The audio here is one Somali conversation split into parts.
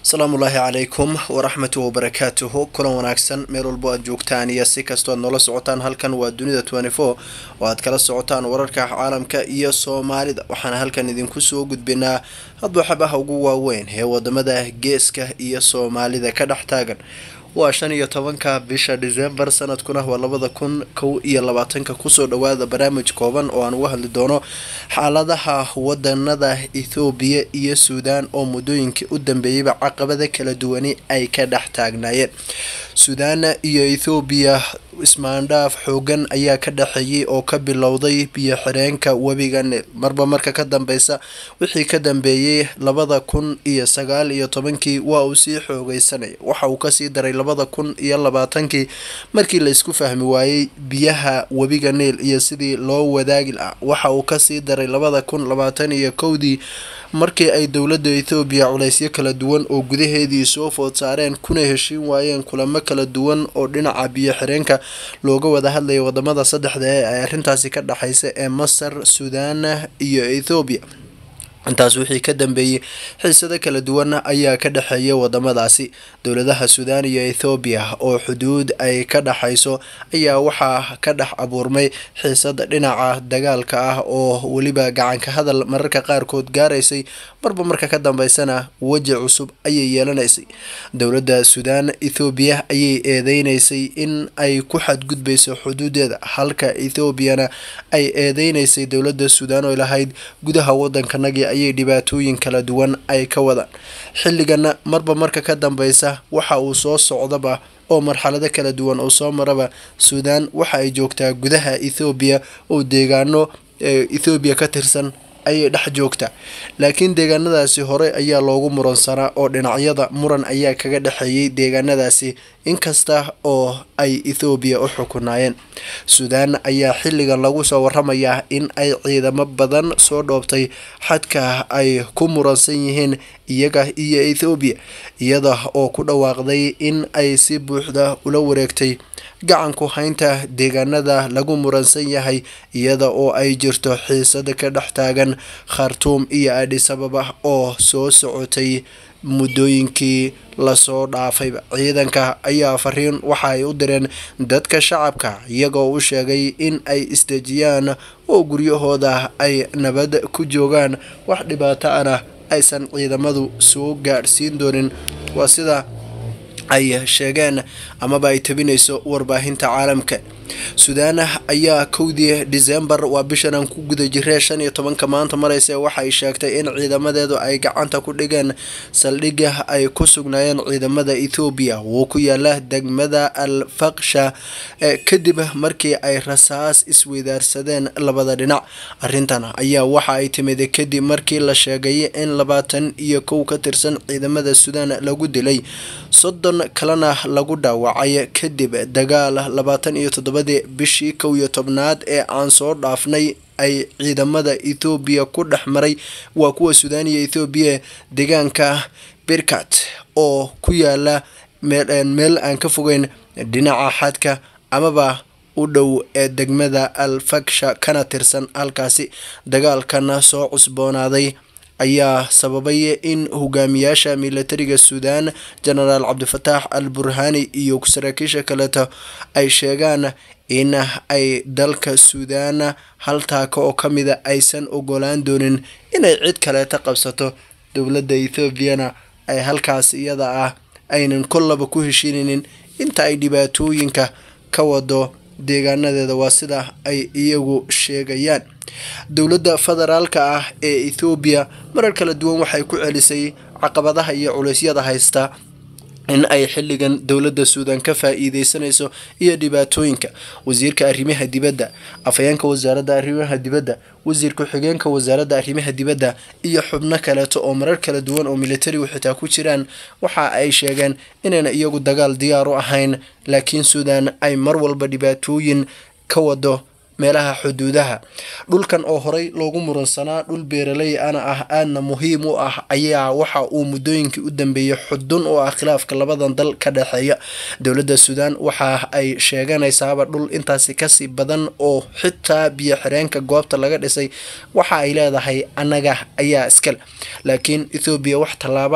asalaamu ullaahi calaykum waraxmatu wabarakaatuhu kulan wanaagsan meel walbo aad joogtaan iyo si kastoo aad noola socotaan halkan waa dunida twenty four oo aad kala socotaan wararka caalamka iyo soomaalida waxaana halkan idinku soo gudbinaa hadba xabaha ugu waaweyn ee wadamada geeska iyo soomaalida ka dhex taagan waa shan iyo tobanka bisha disembar sanadkuna waa labada kun kow iyo labaatanka kusoo dhawaada barnaamij kooban oo aan uga hadli doono xaaladaha wadanada ethoobiya iyo suudaan oo muddooyinkii u dambeeyeyba caqabada kala duwani ay ka dhex taagnaayeen suudaan iyo ethoobiya ismaandhaaf xoogan ayaa ka dhexeeyay oo ka bilowday biyo xireenka webiga nil marba marka ka dambeysa wixii ka dambeeyey labada kun iyo sagaal iyo tobankii waa uu sii xoogeysanaya waxa uu kasii daray labada kun iyo labaatankii markii la isku fahmi waayey biyaha webiga niil iyo sidii loo wadaagi lahaa waxa uu kasii daray labada kun labaatan iyo kowdii markii ay dowladda ethoobiya culaysyo kala duwan oo gudaheedii soo food saareen kuna heshiin waayeen kulamo kala duwan oo dhinaca biyo xireenka looga wada hadlaya wadamada saddexda ee ay arrintaasi ka dhexeysa ee masar suudaan iyo ethoobiya intaas wixii ka dambeeyey xiisado kala duwan ayaa ka dhexeeya wadamadaasi dowladaha suudaan iyo ethoobiya oo xuduud ay ka dhexayso ayaa waxaa ka dhex abuurmay xiisad dhinaca dagaalka ah oo weliba gacanka hadal mararka qaarkood gaaraysay marba marka ka dambeysana weji cusub ayay yeelanaysay dowladda suudaan ethoobiya ayay eedeynaysay in ay ku xadgudbayso xuduudeeda halka ethoobiyana ay eedeynaysay dowladda suudaan oo lahayd gudaha wadankanagii ayay dhibaatooyin kala duwan ay ka wadaan xilligana marba marka ka dambeysa waxa uu soo socdaba oo marxalado kala duwan oo soo maraba suudaan waxa ay joogtaa gudaha ethoobiya oo deegaano ethoobiya ka tirsan ayay dhex joogtaa laakiin deegaanadaasi hore ayaa loogu muransanaa oo dhinacyada muran ayaa kaga dhexeeyay deegaanadaasi inkasta oo ay ethoobiya u xukunaayeen suudaan ayaa xilligan lagu soo waramayaa in ay ciidamo badan soo dhoobtay xadka ay ku muransan yihiin iyaga iyo ethoobiya iyada oo ku dhawaaqday in ay si buuxda ula wareegtay gacanku haynta deegaanada lagu muransan yahay iyada oo ay jirto xiisada ka dhex taagan khartuum iyo adhisababa oo soo socotay muddooyinkii lasoo dhaafayba ciidanka ayaa fariin waxa ay u direen dadka shacabka iyagoo u sheegay in ay isdejiyaan oo guryahooda ay nabad ku joogaan wax dhibaato ana aysan ciidamadu soo gaadhsiin doonin waa sida ay sheegeen amaba ay tabinayso warbaahinta caalamka suudaan ayaa kowdii disembar waa bishan aan ku guda jiree shan iyo tobanka maanta mareysa waxay sheegtay in ciidamadeedu ay gacanta ku dhigeen saldhigga ay ku sugnaayeen ciidamada ethoobiya wuu ku yaala degmada al faksha kadib markii ay rasaas isweydaarsadeen labada dhinac arrintan ayaa waxa ay timid kadib markii la sheegay in labaatan iyo kow ka tirsan ciidamada suudaan lagu dilay soddon kalena lagu dhaawacay kadib dagaal labaatan iyo toddoba bishii kow iyo tobnaad ee aan soo dhaafnay ay ciidamada ethoobiya ku dhex maray waa kuwa suudaan iyo ethoobiya deegaanka birkat oo ku yaala meel aan ka fogeyn dhinaca xadka amaba u dhow ee degmada al faksha kana tirsan halkaasi dagaalkana soo cusboonaaday ayaa sababay in hogaamiyaasha militariga suudaan genaraal cabdifataax al burhani iyo saraakiisha kaleeto ay sheegaan in ay dalka suudaan hal taaka oo ka mida aysan ogolaan doonin inay cid kaleeta qabsato dowladda ethoobiana ay halkaas iyada ah aynan kollaba ku heshiinaynin inta ay dhibaatooyinka ka wado deegaanadeeda waa sida ay iyagu sheegayaan dowladda federaalka ah ee ethoobiya marar kala duwan waxay ku celisay caqabadaha iyo culeysyada haysta in ay xilligan dowladda suudaan ka faa-iideysanayso iyo dhibaatooyinka wasiirka arrimaha dibadda afhayeenka wasaaradda arrimaha dibadda wasiir ku-xigeenka wasaaradda arrimaha dibadda iyo xubno kaleeto oo marar kala duwan oo militarigu xitaa ku jiraan waxa ay sheegeen inayna iyagu dagaal diyaar u ahayn laakiin suudaan ay mar walba dhibaatooyin ka wado meelaha xuduudaha dhulkan oo horey loogu muransanaa dhul beeraley ana ah aadna muhiim u ah ayaa waxa uu muddooyinkii u dambeeyey xudun u ah khilaafka labadan dal ka dhexeeya dowladda suudaan waxa ay sheeganaysaaba dhul intaasi kasii badan oo xitaa biyo xireenka goobta laga dhisay waxa ay leedahay annaga ayaa iskale laakiin ethoobiya wax tallaabo ah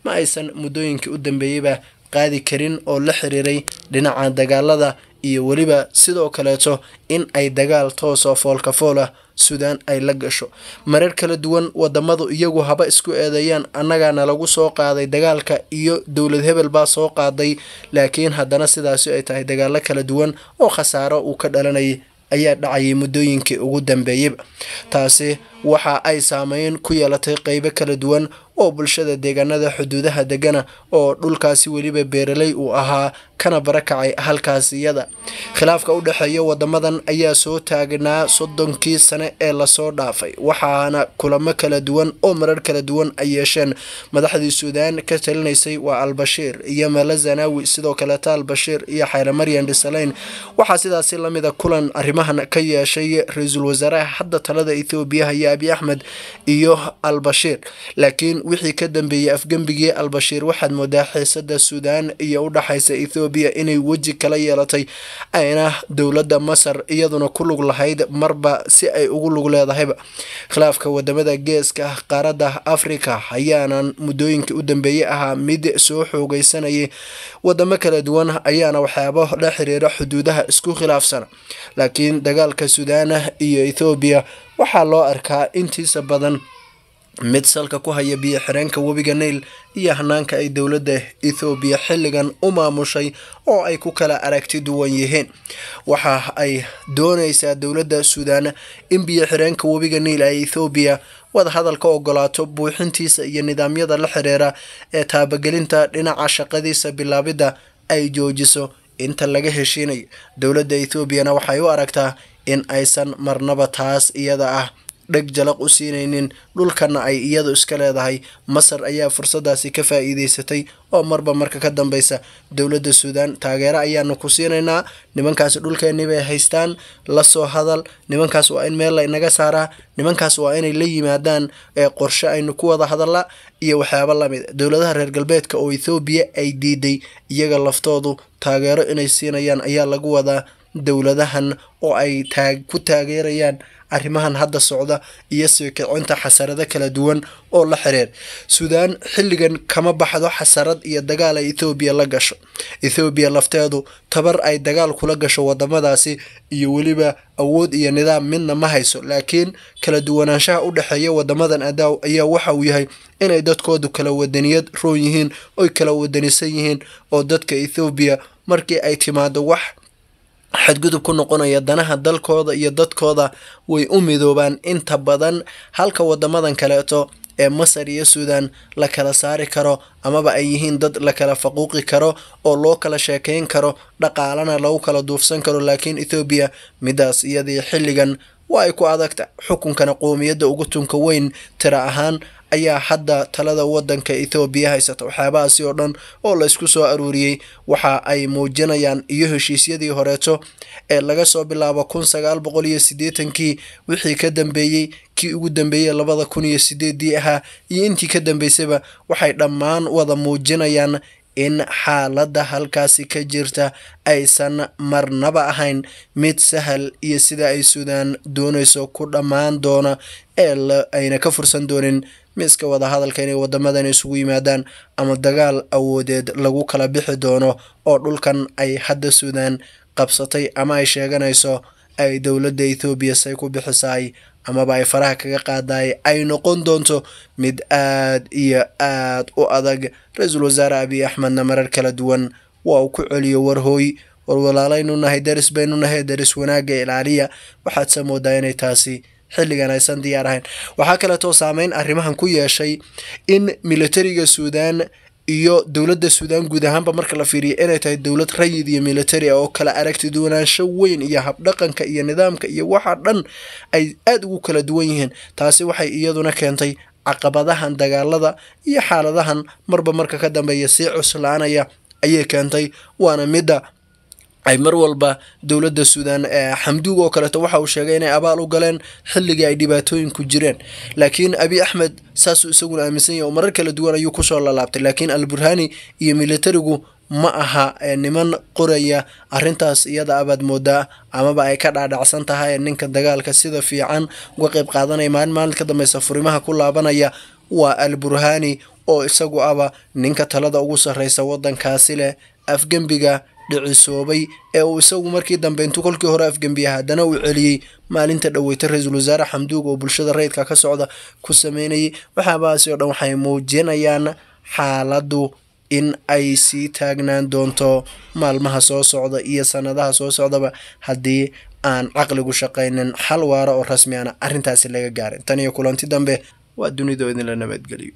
ma aysan muddooyinkii u dambeeyeyba qaadi karin oo la xiriiray dhinaca dagaalada iyo weliba sidoo kaleeto in ay dagaal toos oo foolka fool ah suudaan ay la gasho marar kala duwan wadamadu iyagu haba isku eedeeyaan annagaana lagu soo qaaday dagaalka iyo dowlad hebel baa soo qaaday laakiin haddana sidaasi ay tahay dagaalo kala duwan oo khasaaro uu ka dhalanayay ayaa dhacayay muddooyinkii ugu dambeeyeyba taasi waxa ay saameyn ku yeelatay qeybo kala duwan oo bulshada deegaanada xuduudaha degana oo dhulkaasi weliba beeraley uu ahaa kana barakacay halkaas iyada khilaafka u dhexeeya wadamadan ayaa soo taagnaa soddonkii sane ee lasoo dhaafay waxaana kulamo kala duwan oo marar kala duwan ay yeesheen madaxdii suudaan ka talinaysay waa albashiir iyo mala zanaawi sidoo kaleeta albashiir iyo xayre maryan dhisaleyn waxaa sidaasi lamida kulan arrimahan ka yeeshay ra-iisul wasaaraha hadda talada ethoobiya haya abi axmed iyo albashiir laakiin wixii ka dambeeyey afgembigii albashiir waxaad moodaa xiisada suudaan iyo u dhaxaysa ethoobiya inay weji kala yeelatay ayna dowladda masar iyaduna ku lug lahayd marba si ay ugu lug leedahayba khilaafka wadamada geeska qaaradda africa ayaanan muddooyinkii u dambeeyey ahaa mid soo xoogeysanayay wadamo kala duwan ayaana waxyaabo la xiriira xuduudaha isku khilaafsana laakiin dagaalka suudaan iyo ethoobiya waxaa loo arkaa intiisa badan mid salka ku haya biyo xireenka webiga nail iyo hanaanka ay dowladda ethoobiya xilligan u maamushay oo ay ku kala aragti duwan yihiin waxa ay doonaysaa dowladda suudaan in biyo xireenka webiga nail ay ethoobiya wadahadal ka ogolaato buuxintiisa iyo nidaamyada la xiriira ee taabagelinta dhinaca shaqadiisa bilaabidda ay joojiso inta laga heshiinayo dowladda ethoobiana waxay u aragtaa in aysan marnaba taas iyada ah dheg jalaq u siinaynin dhulkana ay iyadu iska leedahay masar ayaa fursadaasi ka faa-iideysatay oo marba marka ka dambeysa dowladda suudaan taageero ayaanu ku siinaynaa nimankaas dhulkeennii bay haystaan lasoo hadal nimankaas waa in meel la inaga saaraa nimankaas waa inay la yimaadaan ee qorshe aynu ku wada hadalla iyo waxyaabo lamid dowladaha reer galbeedka oo ethoobiya ay diiday iyaga laftoodu taageero inay siinayaan ayaa lagu wadaa dowladahan oo ay taag ku taageerayaan arrimahan hadda socda iyo sii kicinta xasarado kala duwan oo la xiriir suudaan xilligan kama baxdo xasarad iyo dagaal ay ethoobiya la gasho ethoobiya lafteedu tabar ay dagaal kula gasho wadamadaasi iyo weliba awood iyo nidaam midna ma hayso laakiin kala duwanaanshaha u dhexeeya wadamadan adaaw ayaa waxa uu yahay inay dadkoodu kala wadaniyad roon yihiin oy kala wadanisan yihiin oo dadka ethoobiya markii ay timaado wax xadgudub ku noqonaya danaha dalkooda iyo dadkooda way u midoobaan inta badan halka wadamadan kaleeto ee masar iyo suudaan la kala saari karo amaba ay yihiin dad la kala faquuqi karo oo loo kala sheekeyn karo dhaqaalana lagu kala duufsan karo laakiin ethoobiya midaas iyadii xilligan waa ay ku adagta xukunkana qoomiyadda ugu tunka weyn tira ahaan ayaa hadda talada wadanka ethoobiya haysata waxyaabahaasi oo dhan oo la isku soo aruuriyey waxa ay muujinayaan iyo heshiisyadii horeeto ee laga soo bilaabo kun sagaal boqol iyo siddeetankii wixii ka dambeeyey kii ugu dambeeyey labada kun iyo sideedii ahaa iyo intii ka dambeysayba waxay dhammaan wada muujinayaan in xaaladda halkaasi ka jirta aysan marnaba ahayn mid sahal iyo sida ay suudaan doonayso ku dhammaan doona ee ayna ka fursan doonin miiska wadahadalka inay wadamadan isugu yimaadaan ama dagaal awoodeed lagu kala bixi doono oo dhulkan ay hadda suudaan qabsatay ama ay sheeganayso ay dowladda ethoobiya say ku bixisaay amaba ay faraha kaga qaadaay ay noqon doonto mid aad iyo aad u adag ra-iisul wasaare abiy axmedna marar kala duwan waa uu ku celiyo warhooy war walaalaynu nahay daris baynu nahay daris wanaagga ilaaliya waxaadse moodaa inay taasi xilligan aysan diyaar ahayn waxaa kaleetoo saameyn arrimahan ku yeeshay in militariga suudaan iyo dowladda suudaan guud ahaanba marka la fiiriya inay tahay dowlad rayid iyo militari ah oo kala aragti duwanaansho weyn iyo habdhaqanka iyo nidaamka iyo waxa dhan ay aada ugu kala duwan yihiin taasi waxay iyaduna keentay caqabadahan dagaalada iyo xaaladahan marba marka ka dambeeya sii cuslaanaya ayay keentay waana midda ay mar walba dowladda suudaan xamduug oo kaleeto waxa uu sheegay inay abaal u galeen xilligii ay dhibaatooyinku jireen laakiin abi axmed saasuu isaguna aaminsan yahy oo marar kala duwan ayuu kusoo lalaabtay laakiin alburhani iyo militarigu ma aha niman qoraya arrintaas iyada abaad moodaa amaba ay ka dhaadhacsan tahay ninka dagaalka sida fiican uga qeyb qaadanaya maalin maalin ka dambeysa furimaha ku laabanaya waa al burhani oo isagu aba ninka talada ugu sarreysa waddankaasi leh afgembiga dhicisoobay ee uu isagu markii dambe intuu kolkii hore afgembiya haddana uu celiyey maalinta dhoweyta ra-iisul wasaare xamduug oo bulshada rayidka ka socda ku sameynayay waxaabaasi oo dhan waxay muujinayaan xaaladdu in ay sii taagnaan doonto maalmaha soo socda iyo sanadaha soo socdaba haddii aan caqligu shaqaynin xal waara oo rasmi ana arrintaasi laga gaarin tan iyo kulanti dambe waa dunidoo idinla nabadgeliyo